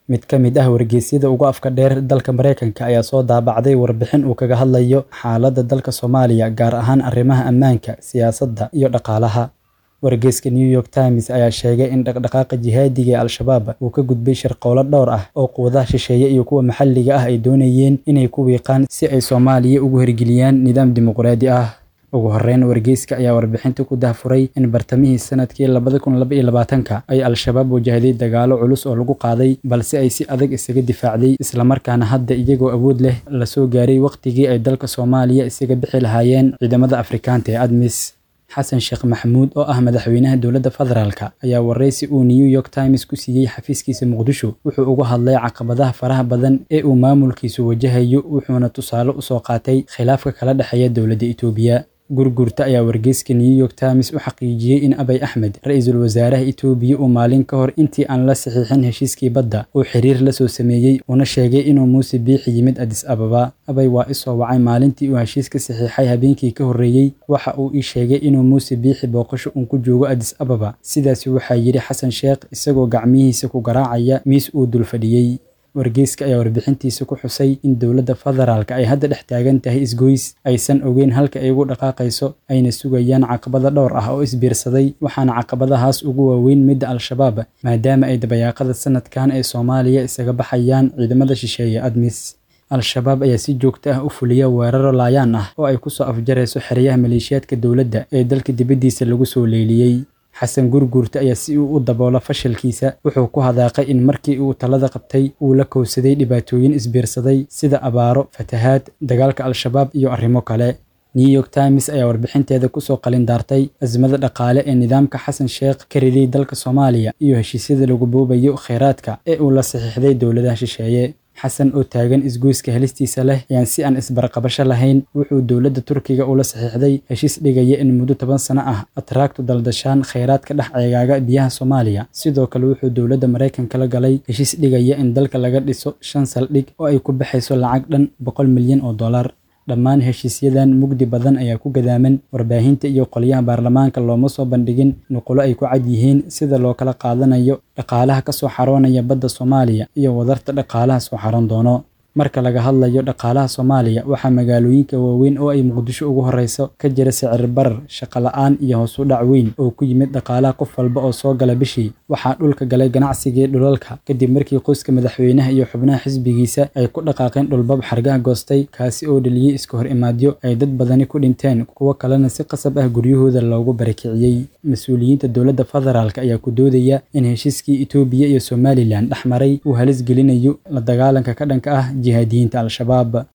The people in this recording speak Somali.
mid ka mid ah wargeysyada ugu afka dheer dalka Mareykanka ayaa soo daabacday warbixin uu kaga hadlayo xaaladda dalka Soomaaliya gaar ahaan arrimaha ammaanka, siyaasadda iyo dhaqaalaha. Wargeyska New York Times ayaa sheegay in dhaqdhaqaaqa jihaadiga ee Al-Shabaab uu ka gudbay shirqoolo dhowr ah oo quwadaha shisheeye iyo kuwa maxalliga ah ay doonayeen inay ku wiiqaan si ay Soomaaliya ugu hirgeliyaan nidaam dimuqraadi ah. Ugu horreyn, wargeyska ayaa warbixinta ku daahfuray in bartamihii sanadkii labada kun laba iyo labaatanka ay Al-Shabaab wajahday dagaallo culus oo lagu qaaday, balse ay si adag isaga difaacday, isla markaana hadda iyagoo awood leh la soo gaaray waqtigii ay dalka Soomaaliya isaga bixi lahaayeen ciidamada Afrikaanka ee ADMIS. xasan sheekh maxamuud oo ah madaxweynaha dowladda federaalka ayaa wareysi uu New York Times ku siiyey xafiiskiisa Muqdisho wuxuu uga hadlay caqabadaha faraha badan ee uu maamulkiisu wajahayo wuxuuna tusaale u soo qaatay khilaafka kala dhexeeya dowladda Itoobiya. Gurgurta ayaa wargeyska New York Times u xaqiijiyey in Abiy Ahmed, ra'iisul wasaaraha Itoobiya, uu maalin ka hor intii aan la saxiixin heshiiskii badda uu xiriir la soo sameeyey una sheegay inuu Muuse Biixi yimid Addis Ababa. Abiy waa i soo wacay maalintii uu heshiiska saxiixay habeenkii ka horreeyay, waxa uu ii sheegay inuu Muuse Biixi booqasho uun ku joogo Addis Ababa. Sidaasi waxaa yidhi Xasan Sheekh isagoo gacmihiisa ku garaacaya miis uu dul fadhiyey. Wargeyska ayaa warbixintiisa ku xusay in dowladda federaalka ay hadda dhex taagan tahay isgoys, aysan ogeyn halka ay ugu dhaqaaqayso, ayna sugayaan caqabado dhowr ah oo isbiirsaday, waxaana caqabadahaas ugu waaweyn midda Al-Shabaab, maadaama ay dabayaaqada sanadkan ee Soomaaliya isaga baxayaan ciidamada shisheeye ADMIS. Al-Shabaab ayaa si joogto ah u fuliya weeraro laayaan ah oo ay ku soo afjarayso xeryaha maleeshiyaadka dowladda ee dalka dibaddiisa lagu soo leeliyey. xasan gurgurta ayaa si uu u daboolo fashilkiisa wuxuu ku hadaaqay in markii uu talada qabtay uu la kowsaday dhibaatooyin isbiirsaday sida abaaro, fatahaad, dagaalka Al-Shabaab iyo arrimo kale. New York Times ayaa warbixinteeda kusoo qalin daartay azmada dhaqaale ee nidaamka xasan sheekh ka riday dalka Soomaaliya iyo heshiisyada lagu boobayo kheyraadka ee uu la saxiixday dowladaha shisheeye. xasan oo taagan isgoyska helistiisa leh ayaan si aan isbarqabasho lahayn wuxuu dowladda Turkiga ula saxiixday heshiis dhigaya in muddo toban sano ah atraagtu daldashaan kheyraadka dhex ceegaaga biyaha Soomaaliya sidoo kale wuxuu dowladda Mareykanka la galay heshiis dhigaya in dalka laga dhiso shan saldhig oo ay ku baxayso lacag dhan boqol milyan oo dollar dhammaan heshiisyadan mugdi badan ayaa ku gadaaman warbaahinta iyo qolyaha baarlamaanka looma soo bandhigin nuqulo ay ku cad yihiin sida loo kala qaadanayo dhaqaalaha ka soo xaroonaya badda Soomaaliya iyo wadarta dhaqaalaha soo xaroon doono marka laga hadlayo dhaqaalaha Soomaaliya waxaa magaalooyinka waaweyn oo ay Muqdisho ugu horeyso ka jira sicir barar, shaqo la'aan iyo hoos u dhac weyn oo ku yimid dhaqaalaha qof walba oo soo gala bishii. Waxaa dhulka galay ganacsigii dhulalka kadib markii qoyska madaxweynaha iyo xubnaha xisbigiisa ay ku dhaqaaqeen dhulbab xargaha goostay kaasi oo dhaliyey iska hor imaadyo ay dad badani ku dhinteen kuwo kalena si qasab ah guryahooda loogu barakiciyey. Mas-uuliyiinta dowladda federaalka ayaa ku doodaya in heshiiskii Itoobiya iyo Somaliland dhex maray uu halis gelinayo la dagaalanka ka dhanka ah jihaadiyiinta Al-Shabaab.